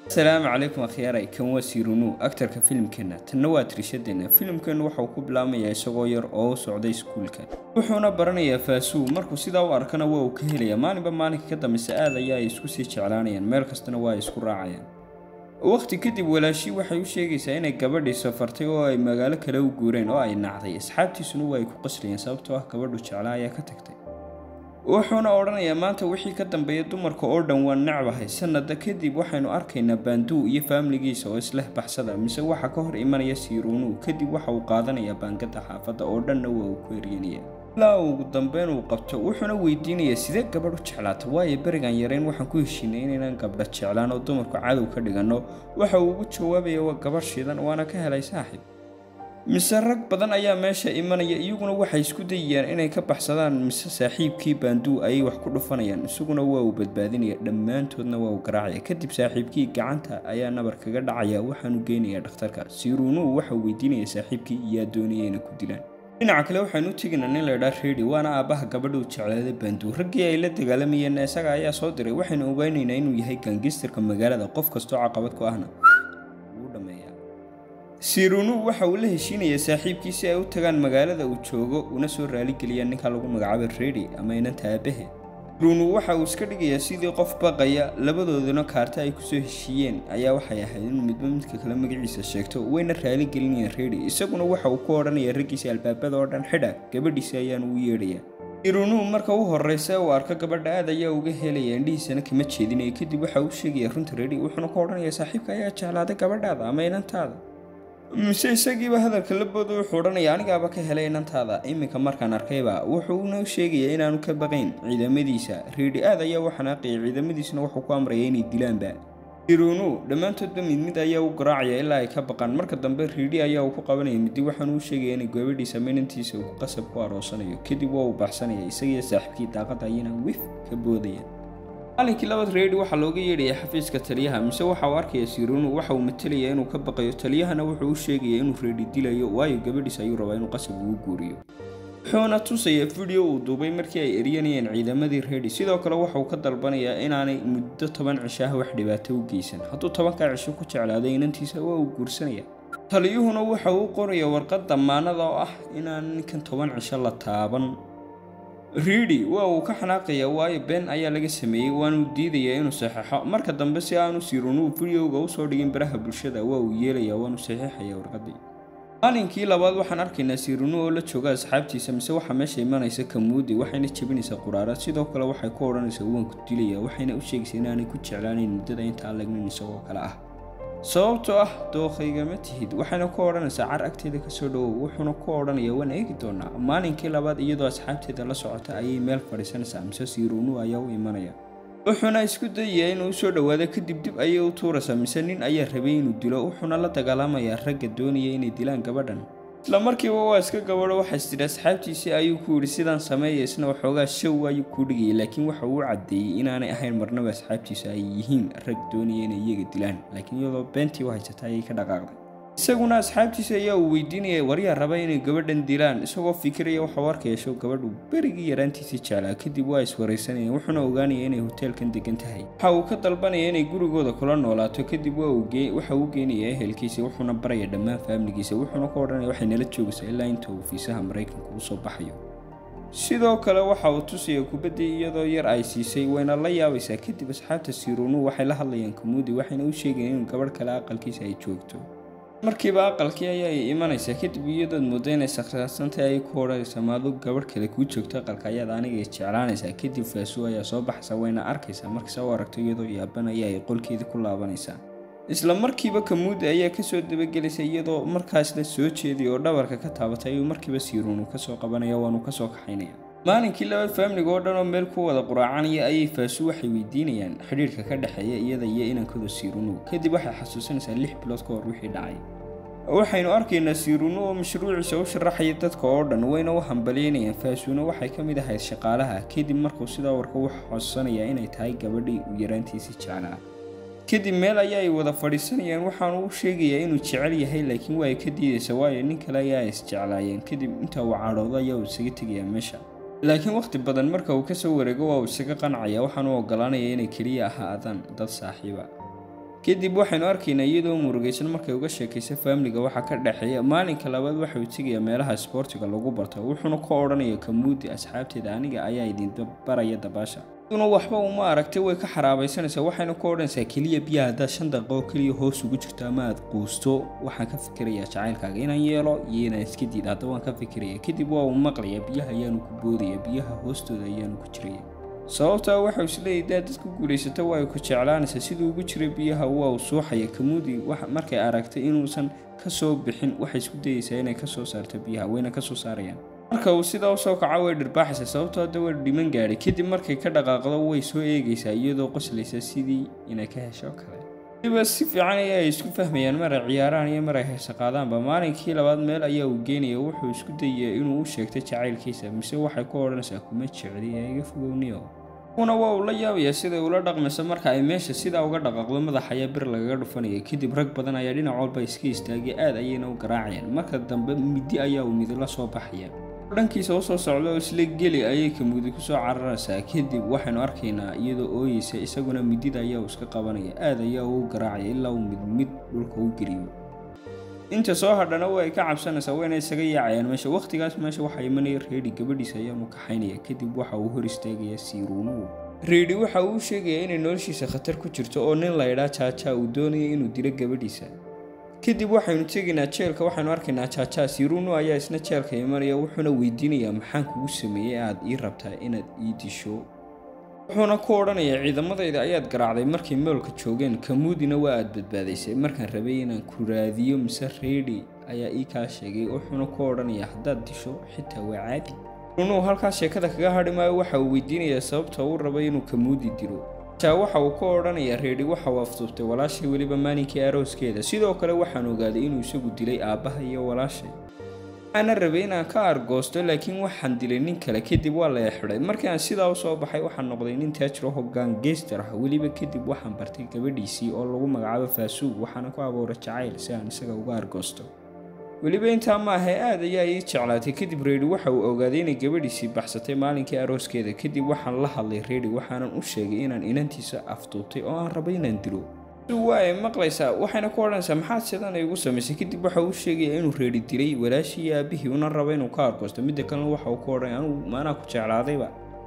asalaamu calaykum akhyaaray kan waa siirunu aktarka filimkeenna tanna waa tirishadeenna filimkeennu waxauu ku bilaamayaa isagoo yar oo u socday iskuulka wuxuuna baranayaa faasuu markuu sidaa u arkana waa uu ka helayaa maalinba maalinka ka dambeysa aad ayaa ay isku sii jeclaanayaan meel kastana waa ay isku raacayaan waqti kadib walaashii waxay u sheegaysaa inay gabadhii safartay oo ay magaalo kale u guureen oo ay nacday asxaabtiisuna waa ay ku qaslayeen sababtoo ah gabadhu jeclaa ayaa ka tagtay wuxuuna odhanayaa maanta wixii ka dambeeya dumarka oo dhan waan necbahay sanada kadib waxaynu arkaynaa baanduu iyo faamiligiisa oo isleh baxsada mise waxa ka hor imanaya siiruunuu kadib waxa uu qaadanayaa baangada xaafadda oo dhanna waa uu ku eryanaya ilaa ugu dambeyn uu qabto wuxuuna weydiinayaa sidee gabadh u jeclaata waayo berigan yareyn waxaan ku heshiinay inaynan gabdha jeclaan oo dumarku cadow ka dhiganno waxa uu ugu jawaabaya waa gabadh shidan waana ka helay saaxiib mise rag badan ayaa meesha imanaya iyaguna waxay isku dayayaan inay ka baxsadaan mise saaxiibkii baanduu ayay wax ku dhufanayaan isaguna waa uu badbaadinaya dhammaantoodna waa uu garaacaya kadib saaxiibkii gacanta ayaa nabar kaga dhacaya waxaanu geynayaa dhakhtarka siiruunuu waxauu weydiinaya saaxiibkii iyaa doonaya inay ku dilaan dhinaca kale waxaanu u tegaynaa nin laydhaa reedi waana aabbaha gabadhuu jecleeda baanduu raggii ay la dagaalamayeenna isaga ayaa soo diray waxaynu ogeynaynaa inuu yahay gangistarka magaalada qof kastoo caqabad ku ahna siirunu waxa uu la heshiinayaa saaxiibkii si ay u tagaan magaalada uu joogo una soo raaligeliyaan ninka lagu magacaabo redi ama inanta aabahe siirunu waxa uu iska dhigayaa sidii qof baqaya labadooduna kaarta ay kusoo heshiiyeen ayaa waxay ahayd inuu midba midka kale magaciisa sheegto wayna raaligelinayaan redi isaguna waxa uu ku odhanayaa raggiisa albaabada oo dhan xidha gabadhiisa ayaanu u yeedhayaa siirunu marka u horreysa uu arko gabadha aad ayaa uga helaya indhihiisana kama jeedinaya kadib waxa uu sheegaya runta redi wuxuuna ku odhanayaa saaxiibka ayaa jeclaaday gabadhaada ama inantaada mise isagiiba hadalka labooda wuxuu odhanaya anigaaba ka helay inantaada iminka markaan arkayba wuxuuna sheegayaa inaanu ka baqayn ciidamadiisa reedi aad ayaa u xanaaqaya ciidamadiisuna wuxuu ku amraya inay dilaanba irunu dhammaantoodba mid mid ayaa u garaacaya ilaa ay ka baqaan marka dambe riidhi ayaa uu ku qabanaya midi waxaanu u sheegaya inay gabadhiisa minantiisa uu qasab ku aroosanayo kadib waa uu baxsanaya isagiyo saaxiibkii daaqada ayana wif ka boodaya maalinkii labaad reedi waxaa looga yeedhaya xafiiska taliyaha mise waxa uu arkaya siirunu waxa uu matalaya inuu ka baqayo taliyahana wuxuu u sheegaya inuu reedi dilayo waayo gabadhiisa ayuu rabaa inuu qasab ugu guuriyo wuxuuna tusaya video uu duubay markii ay eryanayeen ciidamadii reedi sidoo kale waxauu ka dalbanayaa inaanay muddo toban cishaha wax dhibaato u geysan hadduu tobankaa cisho ku jeclaaday inantiisa waa uu guursanaya taliyuhuna waxa uu qoraya warqad damaanada oo ah inaan ninkan toban cisho la taaban riidi waa uu ka xanaaqaya waayo been ayaa laga sameeyey waanuu diidayaa inuu saxeixo marka dambe si aanu siirunuu videoga usoo dhigin baraha bulshada waa uu yeelayaa waanu saxiixaya warqadii maalinkii labaad waxaan arkaynaa siirunu oo la jooga asxaabtiisa mise waxaa meesha imanaysa kamuudi waxayna jebinaysaa quraarad sidoo kale waxay ku odhanaysaa waanku dilaya waxayna u sheegaysaa inaanay ku jeclaanayn muddada intaan lagnin isagoo kale ah sababtoo ah dooqaygama tihid waxayna ku odhanaysaa car agteeda kasoo dhowow wuxuuna ku odhanayaa waan eegi doonaa maalinkii labaad iyadoo asxaabteeda la socota ayay meel fadhiisanaysaa mise siirunu ayaa u imanaya wuxuuna isku dayayaa inuu usoo dhowaado kadib dib ayay u tuuraysaa mise nin ayaa rabay inuu dilo wuxuuna la dagaalamayaa ragga doonaya inay dilaan gabadhan isla markiiba waa iska gabadho waxays tidhi asxaabtiisii ayuu ku yidhi sidaan sameeya isna waxoogaa show ayuu kuu dhigayay laakiin waxa uu caddeeyey inaanay ahayn marnaba asxaabtiisa ay yihiin rag doonaya inay iyaga dilaan laakiin iyadoo beentii u haysata ayay ka dhaqaaqday isaguna asxaabtiisa ayaa uu weydiinaya waryaa raba inay gabadhan dilaan isagoo fikiraya waxau arkaya show gabadhu berigii yaraantiisii jeclaa kadib waa iswaraysanayeen wuxuuna ogaanaya inay hoteelkan degan tahay waxa uu ka dalbanaya inay gurigooda kula noolaato kadib waxa uu geenaya ehelkiisa wuxuuna baraya dhammaan faamiligiisa wuxuuna ka odhanaya waxay nala joogaysaa ilaa inta uu fiisaha maraykanka usoo baxayo sidoo kale waxa uu tusaya kubaddii iyadoo yar ay siisay wayna la yaabaysaa kadib asxaabta siirunu waxay la hadlayaan kamuudi waxayna u sheegayaan inuu gabadh kale aqalkiisa ay joogto markiiba aqalkii ayaa ay imanaysaa kadib iyadood muddo inay sakhraasantay ayay ku odhanaysaa maadu gabadh kale kuu joogto aqalka ayaad aniga jeclaanaysaa kadib faasuu ayaa soo baxaysa wayna arkaysaa markase u aragto iyadoo yaaban ayaa ay qolkeedii ku laabanaysaa isla markiiba kamuudi ayaa kasoo dabagelaysa iyadoo markaasla soo jeeday oo dhabarka ka taabatay ayuu markiiba siirunu kasoo qabanaya waanu kasoo kaxaynaya maalinkii labaad faamiliga oo dhan oo meel ku wada quraacanaya ayay faasu waxay weydiinayaan xidhiirka ka dhexeeya iyada iyo inankooda siirunu kadib waxay xasuusanaysaa lix bilood ka hor wixii dhacay waxaynu arkaynaa siirunu oo mashruuciisa u sharaxaya dadka oo dhan wayna u hambalyeynayaan faasuuna waxay ka mid ahayd shaqaalaha kadib markuu sidaa warka u xasuusanayaa inay tahay gabadhii uu yaraantiisii jeclaa kadib meel ayaa ay wada fadhiisanayaan waxaanu u sheegayaa inuu jecel yahay laakiin waa ay ka diidaysa waayo nin kale ayaa isjeclaayeen kadib inta uu cadhoodo ayaa uu isaga tegayaa meesha laakiin wakhti badan marka uu kasoo wareego waa uu isaga qancaya waxaanu ogolaanaya inay keliya ahaadaan dad saaxiiba kadib waxaynu arkaynaa iyadoo murugaysan markay uga sheekaysa faamiliga waxaa ka dhexeeya maalinka labaad waxauu tegayaa meelaha isboortiga lagu barto wuxuuna ka odhanaya kamuudi asxaabteeda aniga ayaa idin baraya dabaasha duna waxba uma aragtay way ka xaraabaysanaysaa waxayna ku odhanaysaa keliya biyaha haddaad shan daqiiqo keliya hoos ugu jirto ama aad quusto waxaan ka fikirayaa jacaylkaaga inaan yeelo iyo inaan iska diid hadda waan ka fikiraya kadib waa uu maqlaya biyaha ayaanu ku boodaya biyaha hoostooda ayaanu ku jiraya sababtaa waxau isleeyahy daad dadku guulaysata waa ay ku jeclaanaysaa siduu ugu jiray biyaha waa uu suuxaya kamuudi markay aragtay inuusan ka soo bixin waxay isku dayeysaa inay ka soo saarto biyaha wayna ka soo saarayaan marka uu sidaa usoo kaco way dhirbaaxaysa sababtoo hadda way dhiman gaadhay kadib markay ka dhaqaaqdo way soo eegaysaa iyadoo qoslaysa sidii inay ka hesho kale waliba si fiican ayaa ay isku fahmayaan mar ay ciyaaraan iyo mar ay heesa qaadaanba maalinkii labaad meel ayaa uu geynaya wuxuu isku dayaya inuu u sheegto jacaylkiisa mise waxay ku odhanaysaa kuma jecli ee iga fogowniyo una waa uu la yaabayaa siday ula dhaqmayso marka ay meesha sidaa uga dhaqaaqdo madax ayaa bir lagaga dhufanaya kadib rag badan ayaa dhinac walba iska istaagay aad ayayna u garaacayaan marka dambe midi ayaa uu midila soo baxaya dhankiisa usoo socda oo isla geli ayay kamuudi kusoo cararaysaa kadib waxaynu arkaynaa iyadoo ooyeysa isaguna midida ayaa uu iska qabanaya aad ayaa uu garaacaya ilaa uu mid mid dhulka u geliyo inta soo hadhana way ka cabsanaysaa wayna isaga yaacayaan meesha wakhtigaas meesha waxaa imanaya reedi gabadhiisa ayaanu kaxaynaya kadib waxa uu hor istaagaya siiruunuhu reedi waxa uu sheegaya inay noloshiisa khatar ku jirto oo nin laydhaa jaajaa uu doonaya inuu dilo gabadhiisa kadib waxaynu tegaynaa jeelka waxaynu arkaynaa jaajaa siiruunu ayaa isna jeelka imanaya wuxuuna weydiinayaa maxaan kugu sameeyey aad ii rabtaa inaad ii disho wuxuuna ku odhanayaa ciidamadayda ayaad garaacday markay moolka joogeen kamuudina waa aad badbaadaysay markaan rabay inaan ku raadiyo mise reedi ayaa ii kaa sheegay wuxuuna ku odhanayaa haddaad disho xitaa waa caadi runuu halkaas sheekada kaga hadhi maayo waxa uu weydiinayaa sababta uu rabay inuu kamuudi dilo jaa waxa uu ka odhanayaa reedi waxa uu afduubtay walaashay weliba maalinkii arooskeeda sidoo kale waxaan ogaaday inuu isagu dilay aabbaha iyo walaashay waxaana rabay inaan ka argoosto laakiin waxaan dilay nin kale kadib waa la exidhay markii aan sidaa u soo baxay waxaan noqday nin taajiro hoggaan geester ah weliba kadib waxaan bartay gabadhiisii oo lagu magacaabo faasuug waxaana ku abuuray jacayl si aan isaga uga argoosto weliba intaa maahae aad ayaa ii jeclaatay kadib reedi waxa uu ogaaday inay gabadhiisii baxsatay maalinkii arooskeeda kadib waxaan la hadlay reedi waxaanan u sheegay inaan inantiisa afduubtay oo aan rabay inaan dilo waa ay maqlaysaa waxayna ku odhanaysaa maxaad sidan igu samaysay kadib waxa uu sheegaya inuu reedi dilay walaashii iyo aabihii una raba inuu ka argoosto midda kalena waxa uu ku odhanaya anugu maanaa ku jeclaadayba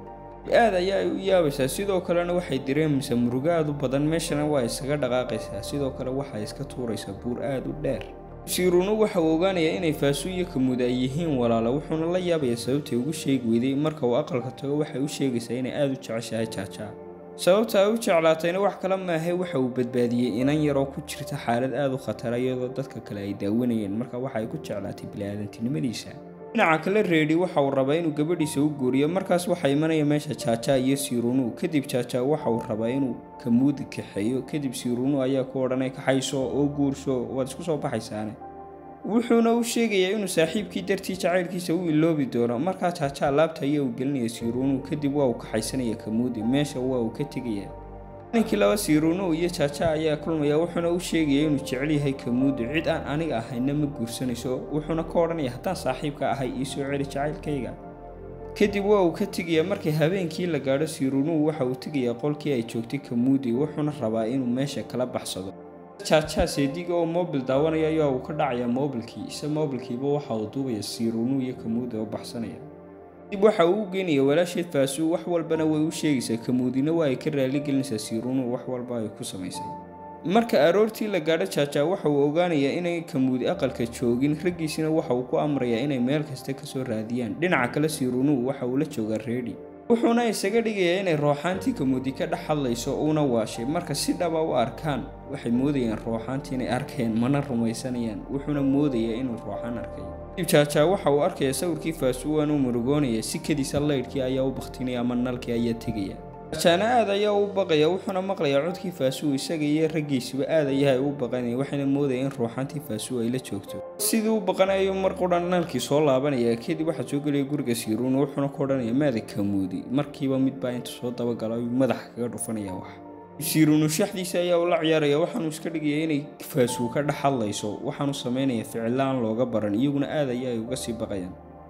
aad ayaa ay u yaabaysaa sidoo kalena waxay dareemaysaa murugo aad u badan meeshana waa isaga dhaqaaqaysaa sidoo kale waxay iska tuuraysaa buur aad u dheer siiruunu waxa uu ogaanayaa inay faasu iyo kamuud ay yihiin walaala wuxuuna la yaabayaa sababtay ugu sheegi weyday marka uu aqalka tago waxay u sheegaysaa inay aada u jeceshahay jaajaa sababta ay u jeclaatayna wax kale maahe waxa uu badbaadiyey inan yaroo ku jirta xaalad aada u khatara iyadoo dadka kale ay daawanayeen marka waxa ay ku jeclaatay bili-aadantinimadiisa dhinaca kale reedi waxa uu rabaa inuu gabadhiisa u guuriyo markaas waxaa imanaya meesha jaajaa iyo siiruunu kadib jaajaa waxa uu rabaa inuu kamuudi kaxeeyo kadib siiruunu ayaa ku odhanay kaxayso oo guursho waad isku soo baxaysaane wuxuuna u sheegayaa inuu saaxiibkii dartii jacaylkiisa u iloobi doono markaa jaajaa laabta ayaa uu gelinaya siiruunu kadib waa uu kaxaysanaya kamuudi meesha waa uu ka tegaya ninkii laba siiruunu iyo jaaja ayaa kulmaya wuxuuna u sheegaya inuu jecel yahay kamuudi cid aan aniga ahayna ma guursanayso wuxuuna ka odhanaya haddaan saaxiibka ahay iisoo celi jacaylkayga kadib waa uu ka tegaya markii habeenkii la gaadho siiruunuhu waxa uu tegayaa qolkii ay joogtay kamuudi wuxuuna rabaa inuu meesha kala baxsado jaajaa seediga oo moobil daawanaya ayaa uu ka dhacaya moobilkii ise moobilkiiba waxa uu duubaya siiruunuhu iyo kamuudi oo baxsanaya dib waxa uu u geynaya walaasheed faasuu wax walbana way u sheegaysaa kamuudina waa ay ka raaligelinaysaa siiruunuhu wax walba ay ku samaysay marka aroortii la gaadho jaajaa waxa uu ogaanayaa inay kamuudi aqalka joogin raggiisina waxa uu ku amrayaa inay meel kasta kasoo raadiyaan dhinaca kale siiruunuhu waxa uu la joogaa reedi wuxuuna isaga dhigayaa inay rooxaantii kamuudi ka dhex hadlayso uuna waashay marka si dhaba u arkaan waxay moodayaan rooxaantii inay arkeen mana rumaysanayaan wuxuuna moodayaa inuu rooxaan arkay dib jaajaa waxa uu arkaya sawirkii faasuwan u murugoonaya si kadiisa laydhkii ayaa u baktinaya ama nalkii ayaa tegaya jaajaana aad ayaa u baqaya wuxuuna maqlayaa codkii faasuu isaga iyo raggiisuba aad ayahay u baqanaya waxayna moodaya in ruuxaantii faasuu ay la joogto sidii u baqanayo mar qudhan naalkii soo laabanaya kadib waxaa soo gelaya guriga siiruun wuxuuna ku odhanaya maada kamuudi markiiba midbaa inta soo dabagalo ayuu madaxa kaga dhufanaya wax siiruunu shaxdiisa ayaa ula ciyaaraya waxaanu iska dhigaya inay faasuu ka dhex hadlayso waxaanu samaynaya ficilla aan looga baran iyaguna aad ayaa ay uga sii baqayaan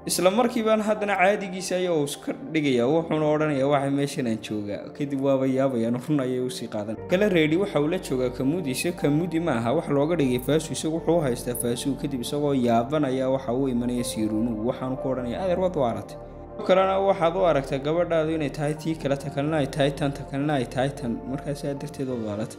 isla markiibaan haddana caadigiisa ayaa uu iska dhigaya wuxuuna odhanayaa waxa meeshan aan joogaa kadib waaba yaabayaan run ayay usii qaadan kale reedi waxa uu la joogaa kamuudi ise kamuudi ma aha wax looga dhigay faasu isagu wuxuu u haystaa faasuu kadib isagoo yaabanaya waxa uu imanaya siiruunu waxaanu ku odhanaya adeer wad u aragtay kalena waxaad u aragtaa gabadhaadu inay tahay tii kale takalna ay tahay tan takalna ay tahay tan markaasaa darteed oo baalata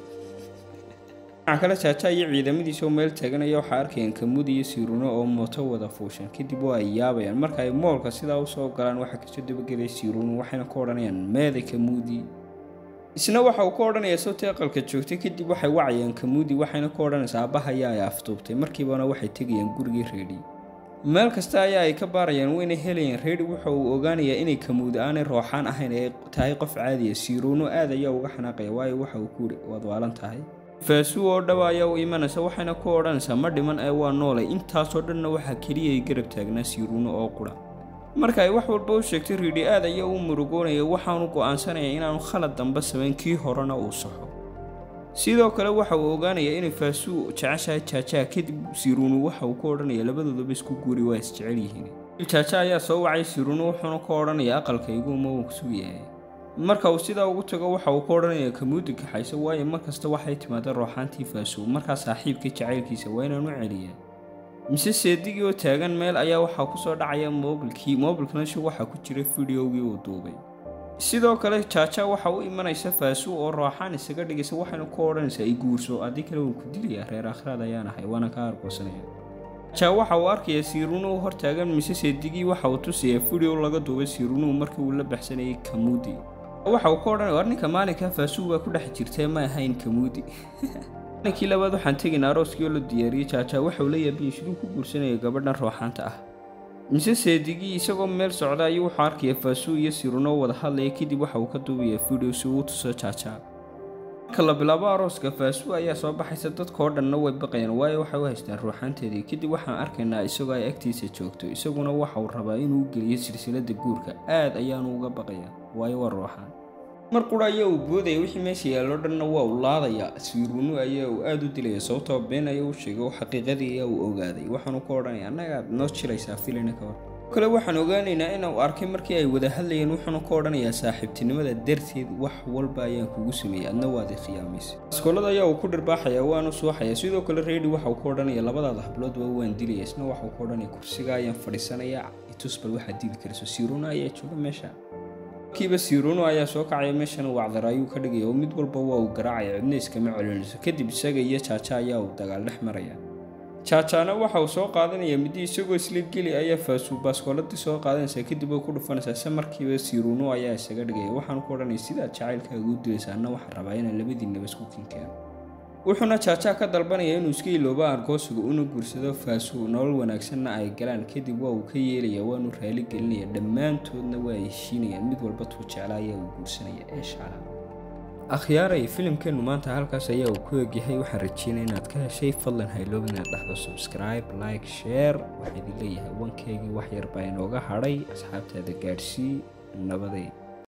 dhinaca kale jaaja iyo ciidamadiisa oo meel taaganaya waxaa arkayaan kamuudi iyo siiruuno oo mooto wada fuushan kadib waa ay yaabayaan marka ay moolka sidaa usoo galaan waxaa kasoo dabagelaya siiruunu waxayna ku odhanayaan meeda kamuudi isna waxa uu ka odhanayaa sawtii aqalka joogtay kadib waxay wacayaan kamuudi waxayna ku odhanaysaa aabbahayaa ay afduubtay markiibana waxay tegayaan gurigii reedhi meel kasta ayaa ay ka baarayaan wayna helayaan reedi waxa uu ogaanayaa inay kamuudi aanay rooxaan ahayn ee tahay qof caadiya siiruuno aad ayaa uga xanaaqaya waayo waxa uu ku yidhi waad waalan tahay faasuu oo dhawa ayaa u imanaysa waxayna ku odhanaysaa ma dhiman ee waa noolay intaasoo dhanna waxaa keliya ay garab taagnaa siiruuno oo qura marka ay wax walba u sheegtay riidhi aad ayaa u murugoonaya waxaanu go'aansanaya inaanu khalad damba samayn kii horena uu saxo sidoo kale waxa uu ogaanayaa inay faasuu jeceshahay jaajaa kadib siiruunu waxa uu ku odhanaya labadoodaba isku guuri waa isjecel yihiin jaaja ayaa soo wacay siiruunu wuxuuna ku odhanaya aqalkayguma uu sugayahay marka uu sidaa ugu tago waxa uu ku odhanaya kamuudi kaxayso waayo markasta waxay timaada rooxaantii faasuu markaa saaxiibkii jacaylkiisa waa inaan u celiyaa mise seedigii oo taagan meel ayaa waxaa kusoo dhacaya moobilkii moobilkana shi waxaa ku jira fideogii uu duubay sidoo kale jaaja waxa u imanaysa faasuu oo rooxaan isaga dhigaysa waxayna ku odhanaysaa i guurso haddii kale wuu ku dilayaa reer akhraad ayaan ahay waana ka argoosanaya jaa waxa uu arkayaa siirunuhu hortaagan mise seedigii waxa uu tusayaa fideo laga duubay siirunuhu markii uu la baxsanayay kamuudi waxa uu ka odhanaya war ninka maalinka faasuu baa ku dhex jirtee ma ahayn kamuudi maalinkii labaad waxaan tegaynaa arooskii oo la diyaariyey jaaja waxa uu la yaabiyey siduu ku guursanaya gabadhan rooxaanta ah mise seedigii isagoo meel socda ayuu wuxuu arkaya faasuu iyo siruno wada hadlaya kadib waxa uu ka duubayaa fideo si uu tuso jaaja marka la bilaabo arooska faasuu ayaa soo baxaysa dadkao dhanna way baqayaan waayo waxay u haystaan ruuxaanteedii kadib waxaan arkaynaa isagoo ay agtiisa joogto isaguna waxa uu rabaa inuu geliyo silsilada guurka aad ayaanu uga baqaya waayo waa ruuxaan mar qura ayaa uu boodaya wixii meesha yaalloo dhanna waa uu laadaya siiruunu ayaa uu aada u dilaya sababtoo been ayaa u sheegay oo xaqiiqadii ayaa uu ogaaday waxaanu ka odhanaya annagaad noo jiraysaa filina ka hor kale waxaan ogaanaynaa inuu arkay markii ay wada hadlayeen wuxuuna ka odhanayaa saaxiibtinimada darteed wax walba ayaan kugu sameeyey adna waad i khiyaamaysa askoolada ayaa uu ku dhirbaaxaya waanu suuxaya sidoo kale reedi waxa uu ka odhanaya labadaada habloodba waan dilaya isna waxa uu ka odhanaya kursiga ayaan fadhiisanaya itusbal waxaad dili karayso siiruuna ayaa jooga meesha kiiba siiruuno ayaa soo kacaya meeshana wacdara ayuu ka dhigaya oo mid walba waa uu garaacaya cidna iskama celinayso kadib isaga iyo jaaja ayaa uu dagaal dhex maraya jaajaana waxa uu soo qaadanaya midi isagoo isla geli ayaa faasuu baaskooladii soo qaadanaysaa kadib way ku dhufanaysaa se markiiba siiruuno ayaa isaga dhigaya waxaanu ku odhanaya sidaad jacaylkaaga u dilaysa anna waxaan rabaa inaan labadiinaba isku kinkeeno wuxuuna jaajaa ka dalbanaya inuu iska iloobo argoosiga una guursado faasuu nolol wanaagsanna ay galaan kadib waa uu ka yeelaya waanu raali gelinaya dhammaantoodna waa ay heshiinayaan mid walba tuu jeclaa ayaa uu guursanaya ee shaala akhyaaray filimkeennu maanta halkaas ayaa uu ku egyahay waxaan rajeynaya inaad ka heshay fadlan hayloob inaad dhexdo subscribe like share waxaa idin leeyahay wankeygii wax yar baa inooga hadhay asxaabtaada gaadhsii nabaday